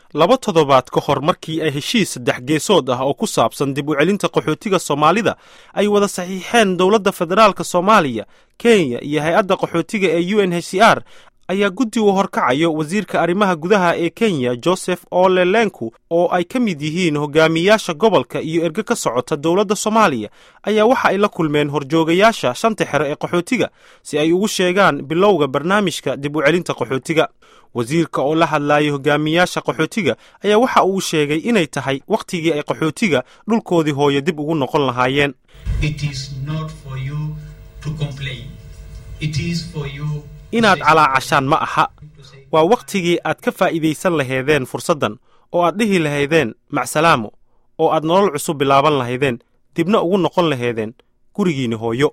laba toddobaad ka hor markii ay heshiis saddex geesood ah oo ku saabsan dib u celinta qaxootiga soomaalida ay wada saxiixeen dowladda federaalk soomaaliya kenya iyo hay-adda qaxootiga ee u n h c r ayaa guddi uu horkacayo wasiirka arrimaha gudaha ee kenya joseph ole lenku oo ay ka mid yihiin hogaamiyaasha gobolka iyo erge ka socota dowladda soomaaliya ayaa waxa ay la kulmeen horjoogayaasha shanta xere ee qaxootiga si ay ugu sheegaan bilowga barnaamijka dib u celinta qaxootiga wasiirka oo la hadlaayay hogaamiyaasha qaxootiga ayaa waxa uu sheegay inay tahay wakhtigii ay qaxootiga dhulkoodii hooyo dib ugu noqon lahaayeen inaad calaacashaan ma aha waa wakhtigii aad ka faa'iidaysan lahaydeen fursaddan oo aad dhihi lahaydeen macsalaamo oo aad nolol cusub bilaaban lahaydeen dibna ugu noqon lahaydeen gurigiinni hooyo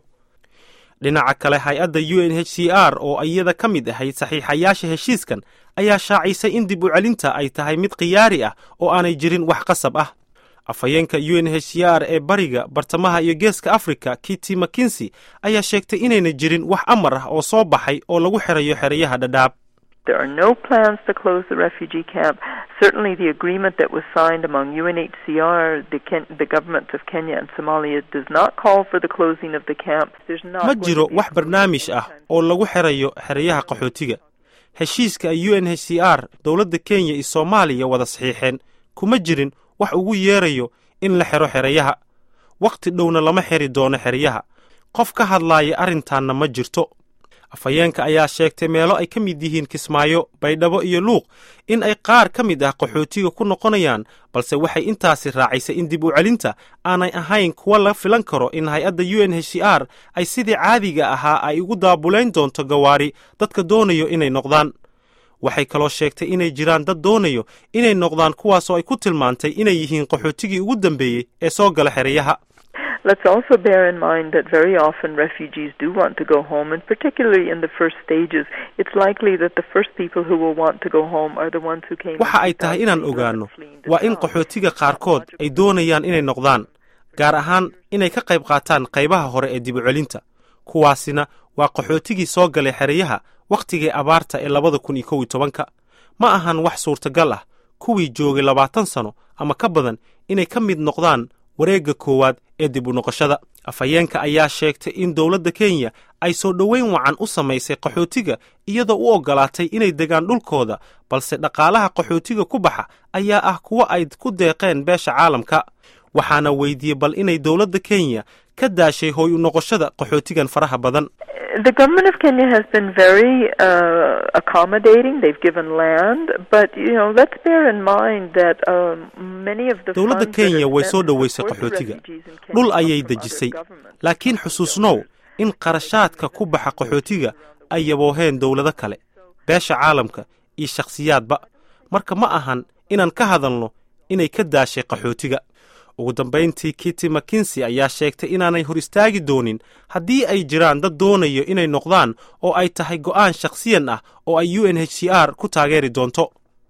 dhinaca kale hay-adda u n h c r oo iyada ka mid ahayd saxiixayaasha heshiiskan ayaa shaacisay in dib u celinta ay tahay mid khiyaari ah oo aanay jirin wax qasab ah afhayeenka u n h c r ee bariga bartamaha iyo geeska africa kitty makinsi ayaa sheegtay inayna jirin wax amar ah oo soo baxay oo lagu xirayo xerayaha dhadhaab There are no plans to close the refugee camp. Certainly, the agreement that was signed among UNHCR, the, Ken- the governments of Kenya and Somalia, does not call for the closing of the camp. There's not ma going jiro to be wax barnaamij ah oo lagu xirayo xerayaha qaxootiga heshiiska ay u n h c r dowladda kenya iyo soomaaliya wada saxiixeen kuma jirin wax ugu yeerayo in la xero xerayaha wakhti dhowna lama xiri doono xeryaha qof ka hadlaaya arrintaanna ma jirto afhayeenka ayaa sheegtay meelo ay ka mid yihiin kismaayo baydhabo iyo luuq in ay qaar ka mid ah qaxootiga ku noqonayaan balse waxay intaasi raacisay in dib u celinta aanay ahayn kuwa la filan karo in hay-adda u n h c r ay sidii caadiga ahaa ay ugu daabulayn doonto gawaari dadka doonayo inay noqdaan waxay kaloo sheegtay inay jiraan dad doonayo inay noqdaan kuwaasoo ay ku tilmaantay inay yihiin qaxootigii ugu dambeeyey ee soo gala xerayaha Let's also bear in mind that very often refugees do want to go home, and particularly in the first stages, it's likely that the first people who will want to go home are the ones who came. waxa ay tahay inaan ogaanno waa in qaxootiga qaarkood ay doonayaan inay noqdaan gaar ahaan inay ka qayb qaataan qaybaha hore ee dib u celinta kuwaasina waa qaxootigii soo galay xerayaha wakhtigii abaarta ee labada kun iyo kow iyo tobanka ma ahan wax suurtagal ah kuwii joogay labaatan sano ama ka badan inay ka mid noqdaan wareegga koowaad ee dib u noqoshada afhayeenka ayaa sheegtay in dowladda kenya ay soo dhoweyn wacan u samaysay qaxootiga iyadoo u oggolaatay inay degaan dhulkooda balse dhaqaalaha qaxootiga ku baxa ayaa ah kuwo ay ku deeqeen beesha caalamka waxaana weydiiyey bal inay dowladda kenya ka daashay hooy u noqoshada qaxootigan faraha badan The government of Kenya has been very uh, accommodating. They've given land, but you know, let's bear in mind that um, many of the dowladda funds that are kenya way spent soo to dhoweysay support the qaxootiga refugees in Kenya dhul come ayay from other dejisay governments. laakiin xusuusnow in qarashaadka ku baxa qaxootiga ay yabooheen dowlado kale beesha caalamka iyo shakhsiyaadba marka ma ahan inaan ka hadalno inay ka daashay qaxootiga ugu dambayntii kitty makinsi ayaa sheegtay inaanay hor istaagi doonin haddii ay jiraan dad doonayo inay noqdaan oo ay tahay go'aan shakhsiyan ah oo ay u n h c r ku taageeri doonto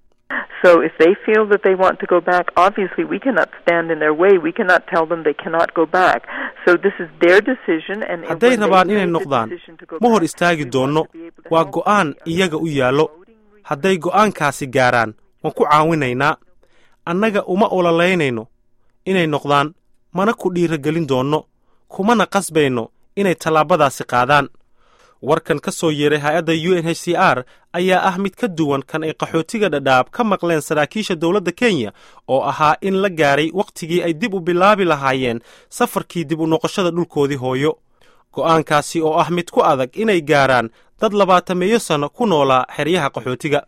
So if they feel that they want to go back, obviously we cannot stand in their way. We cannot tell them they cannot go back. So this is their decision and hadday when they rabaan inay make the noqdaan decision to go ma hor back, istaagi we want doonno to be able to waa help go'aan them. iyaga u yaallo hadday go'aankaasi gaaraan waan ku caawinaynaa annaga uma ololaynayno inay noqdaan mana ku dhiiragelin doonno kumana qasbayno inay tallaabadaasi qaadaan warkan ka soo yeeray hay-adda u n h c r ayaa ah mid ka duwan kan ay qaxootiga dhadhaab ka maqleen saraakiisha dowladda kenya oo ahaa in la gaaray wakhtigii ay dib u bilaabi lahaayeen safarkii dib u noqoshada dhulkoodii hooyo go'aankaasi oo ah mid ku adag inay gaaraan dad labaatameeyo sanno ku noolaa xeryaha qaxootiga